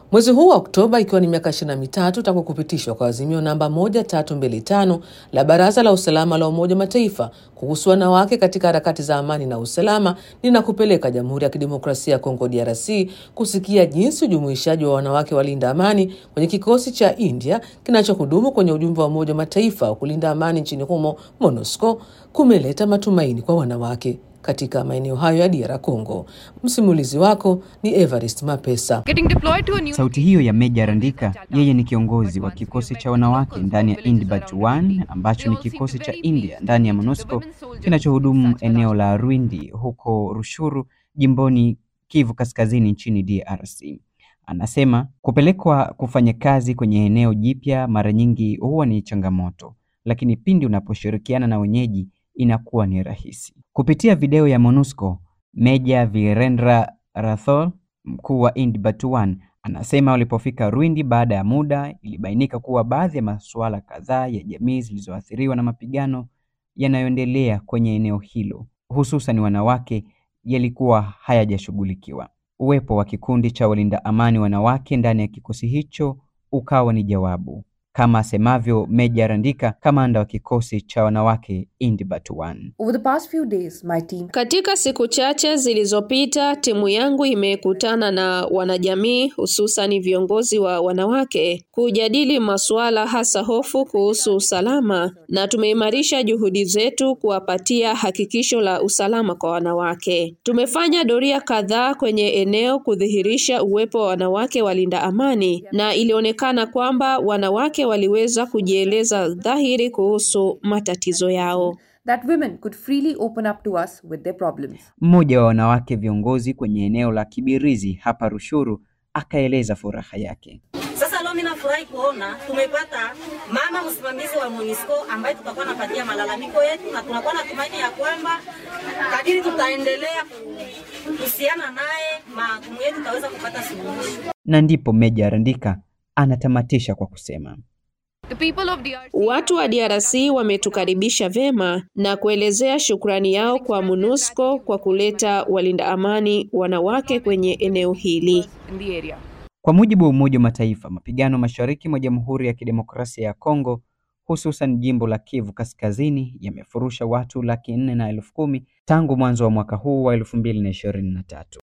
Mwezi huu wa Oktoba, ikiwa ni miaka ishirini na mitatu tangu kupitishwa kwa azimio namba 1325 la Baraza la Usalama la Umoja wa Mataifa kuhusu wanawake katika harakati za amani na usalama, ninakupeleka Jamhuri ya Kidemokrasia ya Kongo DRC kusikia jinsi ujumuishaji wa wanawake walinda amani kwenye kikosi cha India kinachohudumu kwenye ujumbe wa Umoja wa Mataifa wa kulinda amani nchini humo MONUSCO kumeleta matumaini kwa wanawake katika maeneo hayo ya DR Congo. Msimulizi wako ni Evarist Mapesa. Sauti hiyo ya Meja Randika, yeye ni kiongozi wa kikosi cha wanawake ndani ya Indbat 1 ambacho ni kikosi cha India ndani ya MONUSCO kinachohudumu eneo la Rwindi huko Rushuru, jimboni Kivu Kaskazini nchini DRC. Anasema kupelekwa kufanya kazi kwenye eneo jipya mara nyingi huwa ni changamoto, lakini pindi unaposhirikiana na wenyeji inakuwa ni rahisi. Kupitia video ya MONUSCO, Meja Virendra Rathore, mkuu wa Indbat 1, anasema walipofika Rwindi baada ya muda, ilibainika kuwa baadhi ya masuala kadhaa ya jamii zilizoathiriwa na mapigano yanayoendelea kwenye eneo hilo, hususan wanawake, yalikuwa hayajashughulikiwa. Uwepo wa kikundi cha walinda amani wanawake ndani ya kikosi hicho ukawa ni jawabu kama asemavyo Meja Randika, kamanda wa kikosi cha wanawake Indbat 1. Over the past few days, my team Katika siku chache zilizopita, timu yangu imekutana na wanajamii, hususan viongozi wa wanawake, kujadili masuala hasa hofu kuhusu usalama, na tumeimarisha juhudi zetu kuwapatia hakikisho la usalama kwa wanawake. Tumefanya doria kadhaa kwenye eneo kudhihirisha uwepo wa wanawake walinda amani, na ilionekana kwamba wanawake waliweza kujieleza dhahiri kuhusu matatizo yao. that women could freely open up to us with their problems. Mmoja wa wanawake viongozi kwenye eneo la Kibirizi hapa Rushuru akaeleza furaha yake. Sasa leo mimi nafurahi kuona tumepata mama msimamizi wa MONUSCO ambaye tutakuwa napatia malalamiko yetu, na tunakuwa na tumaini ya kwamba kadiri tutaendelea kuhusiana naye magumu yetu tutaweza kupata suluhisho. Na ndipo Meja Randika anatamatisha kwa kusema Watu wa DRC wametukaribisha vema na kuelezea shukrani yao kwa MONUSCO kwa kuleta walinda amani wanawake kwenye eneo hili. Kwa mujibu wa Umoja wa Mataifa, mapigano mashariki mwa Jamhuri ya Kidemokrasia ya Kongo, hususan jimbo la Kivu Kaskazini, yamefurusha watu laki nne na elfu kumi tangu mwanzo wa mwaka huu wa elfu mbili na ishirini na tatu.